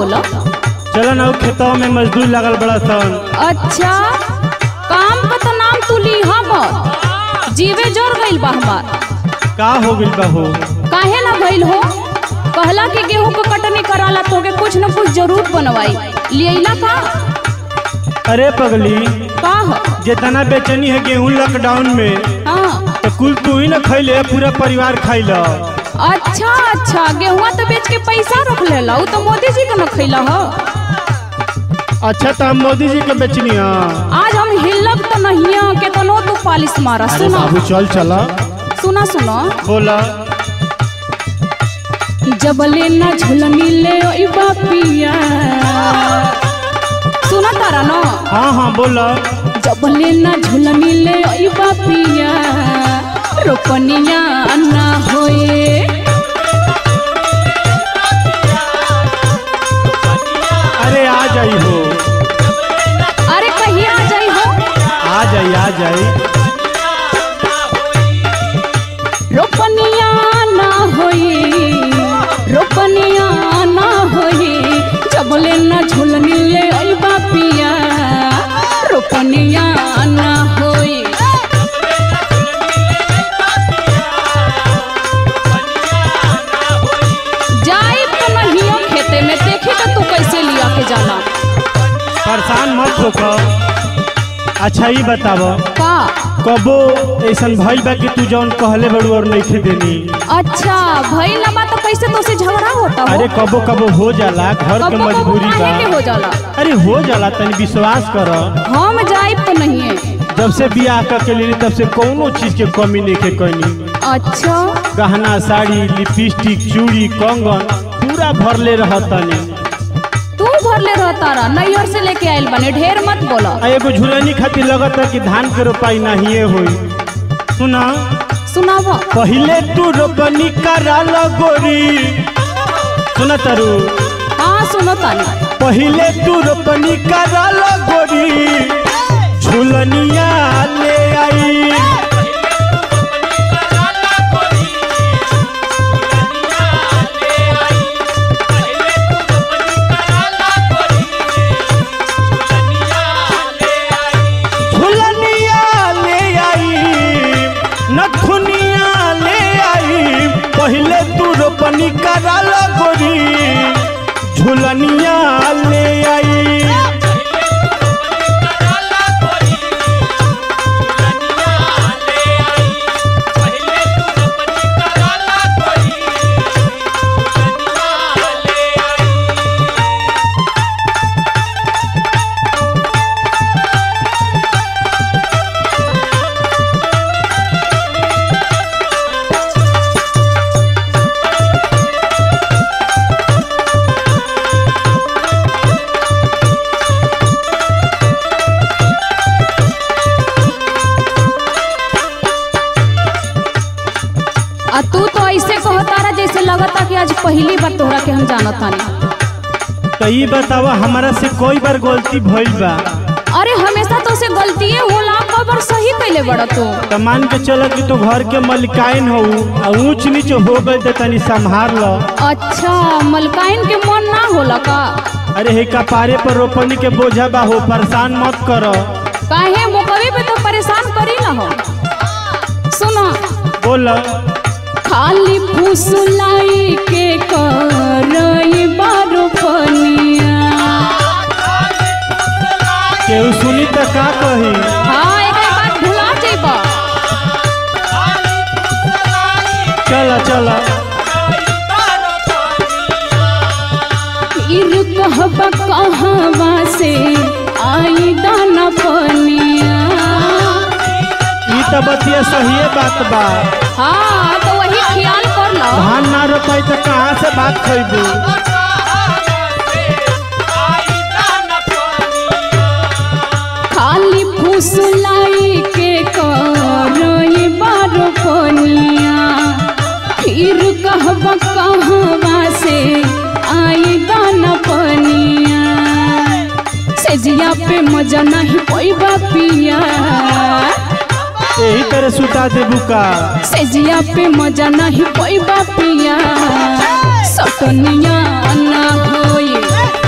बोलो चलो ना उ खेतवा में मजदूर लगल बड़ा सन अच्छा काम का तो नाम तू ली हमर जीवे जोर गइल बा हमार का हो गइल बा हो काहे ना भइल हो कहला कि गेहूं को कटनी कराला तोके कुछ न कुछ जरूर बनवाई लियला का अरे पगली का ह जितना बेचनी है गेहूं लॉकडाउन में हाँ तो कुल तू ही ना खैले पूरा परिवार खैल अच्छा अच्छा गेहुआ तो बेच के पैसा रख लेला उ तो मोदी जी के न खैला ह अच्छा तो हम मोदी जी के बेचनी है आज हम हिलब तो नहीं के तनो तू पालिश मारा अरे सुना बाबू चल चला सुना सुना बोला जबले ना झुलनी ले ओई बापिया सुना तारा न हाँ हाँ बोला जबले ना झुलनी ले ओई बापिया रोपनिया ना होए अरे आ जाई हो अरे कहीं आ जाई हो आ जाई आ जाई रोपनिया ना होई रोपनिया ना होई जबले ना झुलनी ले ओई बापिया रोपनिया ना होई जाई तो नहीं हो खेते में देखी तो तू कैसे लिया के जाना परेशान मत होकर अच्छा ही बताव का कबो ऐसन भइल बा कि तू जौन कहले बड़ू और नहीं देनी अच्छा भई लबा तो कैसे तो से झगड़ा होता हो अरे कबो कबो हो जाला घर के कबो कबो मजबूरी काहे के बा हो जाला अरे हो जाला तनी विश्वास कर हम जाइब तो नहीं है जब से बियाह कर के लेनी तब से कोनो चीज के कमी नहीं के कनी अच्छा गहना साड़ी लिपस्टिक चूड़ी कंगन पूरा भरले रहतनी तू भरले रहता रहा नैहर से लेके आइल बने ढेर मत बोला आ एगो झुलनी खातिर लगत है कि धान के रोपाई नहीं होई सुना सुनाव पहिले तू रोपनी करा गोरी सुना तारू हाँ सुनो तानी पहिले तू रोपनी करा गोरी झुलनिया ले आई झुलनिया ले आई नथुनिया ले आई पहिले तू रोपनी करा गोरी झुलनिया ले आई आ तू तो ऐसे कहतारा जैसे लगता कि आज पहली बार तोहरा के हम जानत तानी तो ये बतावा हमारा से कोई बार गलती भइल बा अरे हमेशा तो से गलतिए होला खबर सही कैले बड़ा तू तो मान के चलो कि तू घर के मलिकाइन हो आ ऊंच नीच हो गई तो तनी संभार लो अच्छा मलकाइन के मन ना होला का अरे हे कपारे पर रोपनी के बोझा बा हो परेशान मत करो काहे मुकवे पे तो परेशान करी ना हो सुनो बोल खाली फुसलाई के करई बारो पनिया केहू सुनी तो का कही हाँ एक बात भुला जेबा चल चल इर कहबा कहवा से आई दाना पनिया ई तो बतिया सही बात बा हाँ तो वही ख्याल कर लो धान ना रोपाई तो कहाँ से बात खैबू खाली फुसलाई के करई बारो पनिया फिर कहबा कहवा से आई दाना पनिया सेजिया पे मजा नहीं पैबा पिया यही तरह सुता देबू का सेजिया पे मजा नहीं पैबा पिया सटनिया ना होई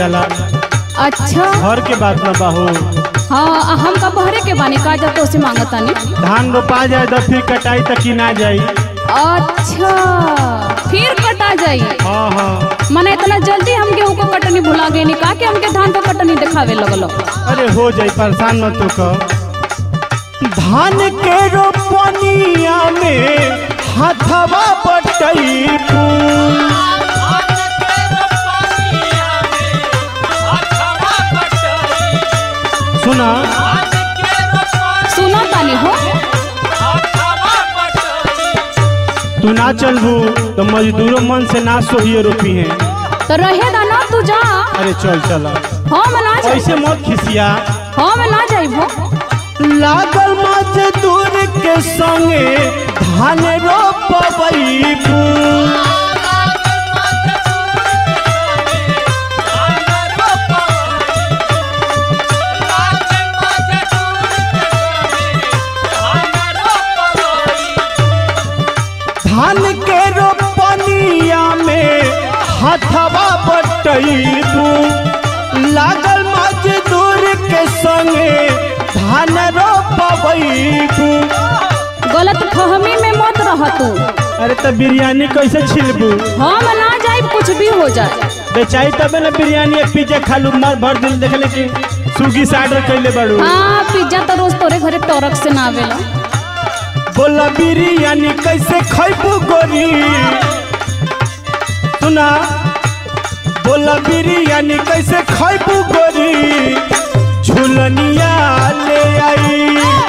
जाला अच्छा घर के बात ना बाहू हाँ आ हम का बहरे के बानी का जब तो से मांगतानी धान रोपा जाए तो फिर कटाई तक की ना जाई अच्छा फिर कटा जाई हाँ हाँ मने इतना जल्दी हम गेहूं को कटनी भुला गए नी का के हमके धान को कटनी दिखावे लगलो अरे हो जाई परेशान मत तो कर धान के रोपनिया में हाथवा बटई फूल सुना सुनो तानी हो तू ना चलबू तो मजदूरों मन से ना सोहिए रोपी है तो रहे दा ना तू जा अरे चल चल हम ना जाई ऐसे मत खिसिया हम ना जाइबो लागल मजदूर के संगे धान रोपबई फूल धान के रोपनिया में हथवा बटैबू लागल मजदूर के संगे धान रोपबू गलत फहमी में मत रह तू अरे तो बिरयानी कैसे छिलबू हम ना जाइब कुछ भी हो जाए बेचाई तबे ना बिरयानी एक पिज्जा खालू मार भर दिल देखले कि स्विगी से ऑर्डर कैले बाड़ू हाँ पिज्जा तो रोज तोरे घरे टोरक से ना आवेला बोला बिरयानी कैसे खैबू गोरी सुना बोला बिरयानी कैसे खैबू गोरी झुलनिया ले आई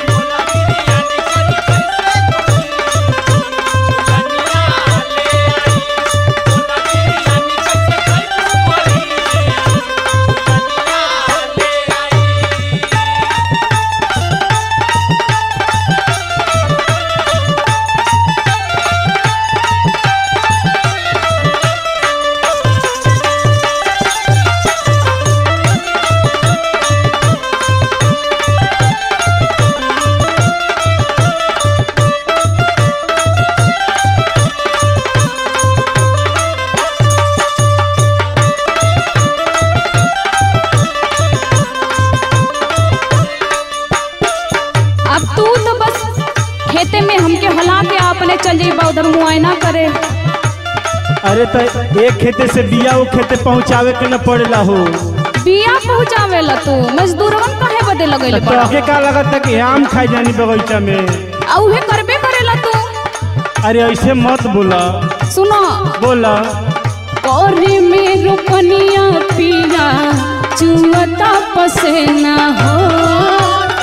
अब तू तो बस खेते में हमके हला के अपने चल जाइबा उधर मुआयना करे अरे तो एक खेते से बिया वो खेते पहुँचावे के न पड़ेला हो बिया पहुँचावेला तू मजदूरवन काहे बदे लगैले तो बड़ा के का लगता कि आम खाई जानी बगीचा में आ उहे करबे करेला तू अरे ऐसे मत बोला सुनो बोला कोरे में रोपनिया पिया चुअता पसेना हो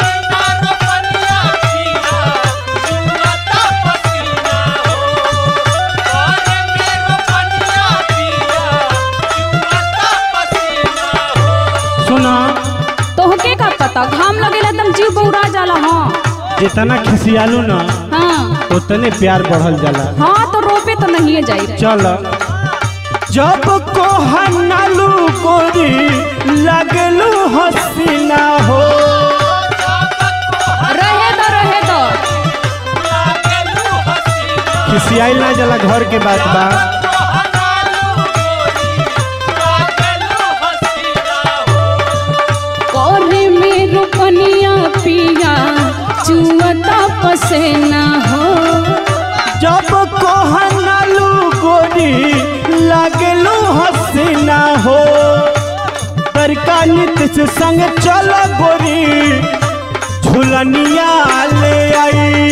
सुना तोहके का पता घाम लगेला एकदम जीव बौरा जाला हाँ जितना खिसियालू ना हाँ उतने प्यार बढ़ल जाला हाँ तो रोपे तो नहीं जाई चल जब को हनालू गोरी लगलू हसीना हो रहे दो रहे दो खिसियाइल ना जाला घर के बात बा कोरे में रोपनिया पिया चुअता पसेना हो जब को हनालू गोरी लगलू हसीना हो बड़का नित्य से संग चल गोरी झुलनिया ले आई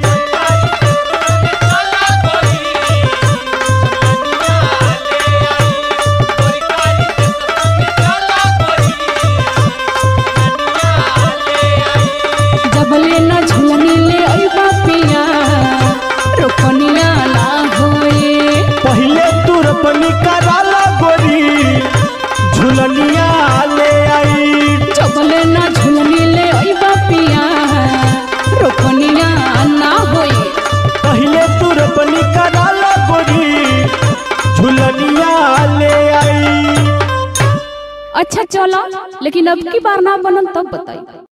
जबले न झुलनी ले अइबा पिया रोपनिया ना होए पहले तू रोपनी कराला गोरी झुलनिया ले आई जबले न झुलनी ले अइबा पिया रोपनिया ना होए पहले तू रोपनी कराला गोरी झुलनिया ले आई अच्छा चलो लेकिन अब की बार ना बनन तब बताई